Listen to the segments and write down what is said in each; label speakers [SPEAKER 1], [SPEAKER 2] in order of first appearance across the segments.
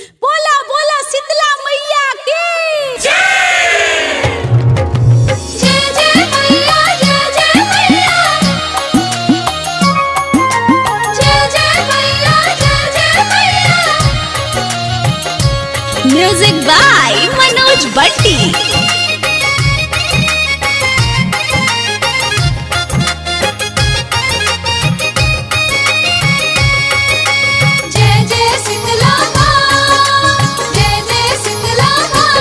[SPEAKER 1] बोला बोला शीतला मैया की जय जय मैया जय जय मैया जय जय मैया जय जय मैया म्यूजिक बाय मनोज बट्टी जय जय शीतला जय जय शीतला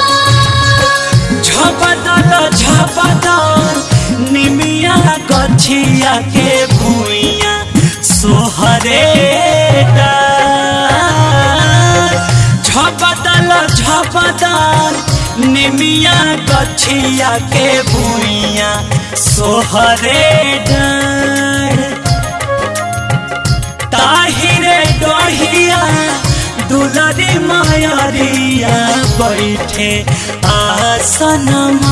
[SPEAKER 2] झपदल झपदल निमिया गछिया के भुइया सोहरे झपदल झपदल निमिया गछिया के भुइया सोहरे डार ताहिरे डोहिया दुलरी मायरिया बैठे आसनमा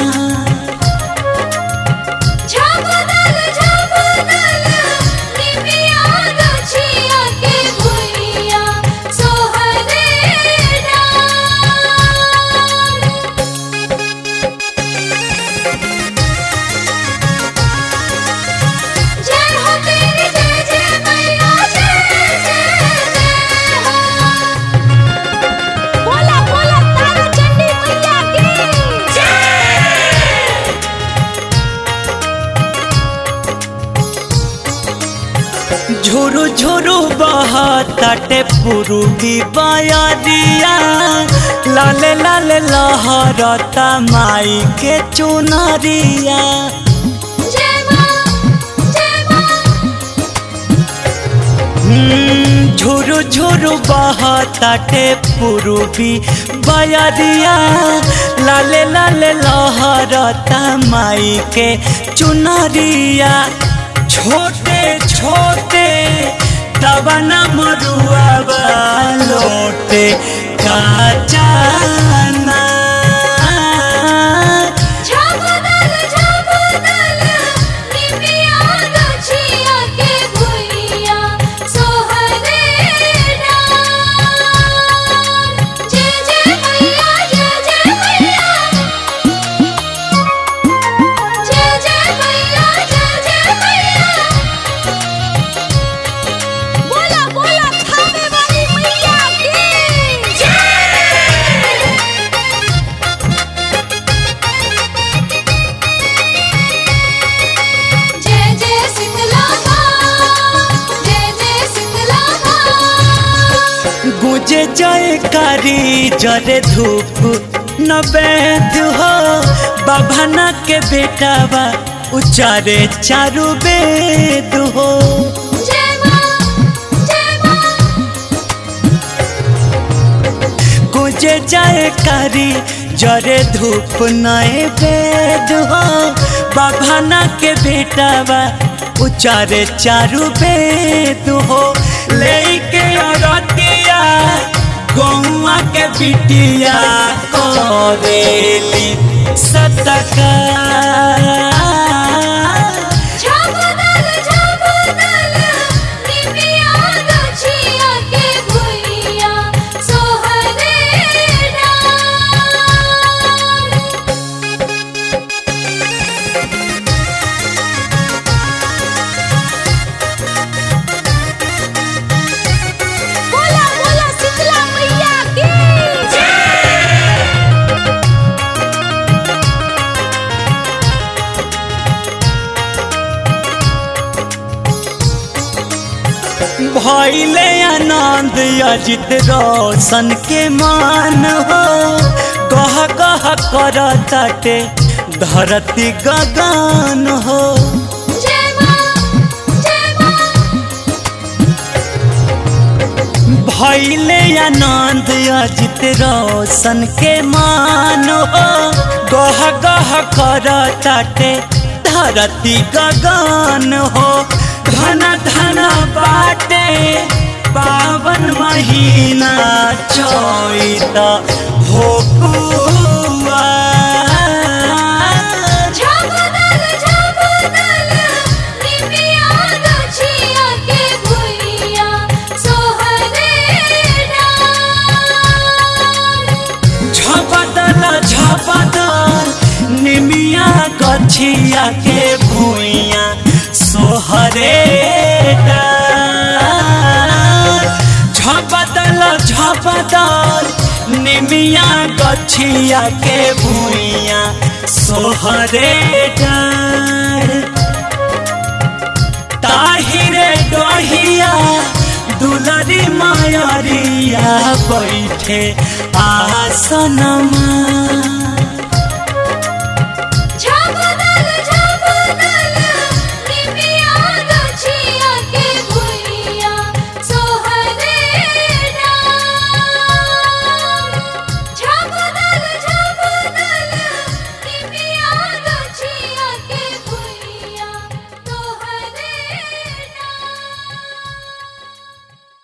[SPEAKER 1] झपदल झपदल निमिया गछिया के भुइया सोहरे डार जय हो तेरी जय जय मैया जय जय जय हो बोला बोला तारा चंडी मैया की
[SPEAKER 2] झुरु झुरु बहताटे पुरुगी बयरिया लाले लाले लहरता माई के चुनरिया
[SPEAKER 1] जय मां जय मां
[SPEAKER 2] हम्म, झुरु झुरु बहताटे पुरुबी बयरिया लाले लाले लहरता माई के चुनरिया छोटे छोटे दबना मरुआ लोटे काचाना
[SPEAKER 1] झपदल झपदल निमिया गछिया के भुइया सोहरे डार जय जय मैया जय जय मैया जय जय मैया जय जय मैया बोला बोला खावे वाली मैया की जय जय जय शीतला जय जय शीतला
[SPEAKER 2] गुजे जय कारी जरे धूप न बैद हो बाभाना के बेटावा उचारे चारू वेद हो
[SPEAKER 1] जय मां जय मां
[SPEAKER 2] गुजे जय कारी जरे धूप नए वेद हो बाभाना के बेटावा उचारे चारू वेद हो लेके अरतिया गौआ के बिटिया करेली सतका
[SPEAKER 1] झपदल झपदल निमिया गछिया के भुइया सोहरे डार बोला बोला शीतला मैया की
[SPEAKER 2] भैले आनंद अजित रोशन के मान हो गह गह कर ताटे धरती गगन हो
[SPEAKER 1] जय मां जय मां
[SPEAKER 2] भैले आनंद अजित रोशन के मान हो गह गह कर ताटे धरती गगन हो धन धन बाटे पावन महीना चैत हो कुआ
[SPEAKER 1] झपदल झपदल निमिया गछिया के भुइया सोहरे डार
[SPEAKER 2] गछिया के भूइया सोहरे झपदल झपदल निमिया गछिया के भूइया सोहरे डार ताहिरे डोहिया दुलरी मायरिया बैठे आसनमा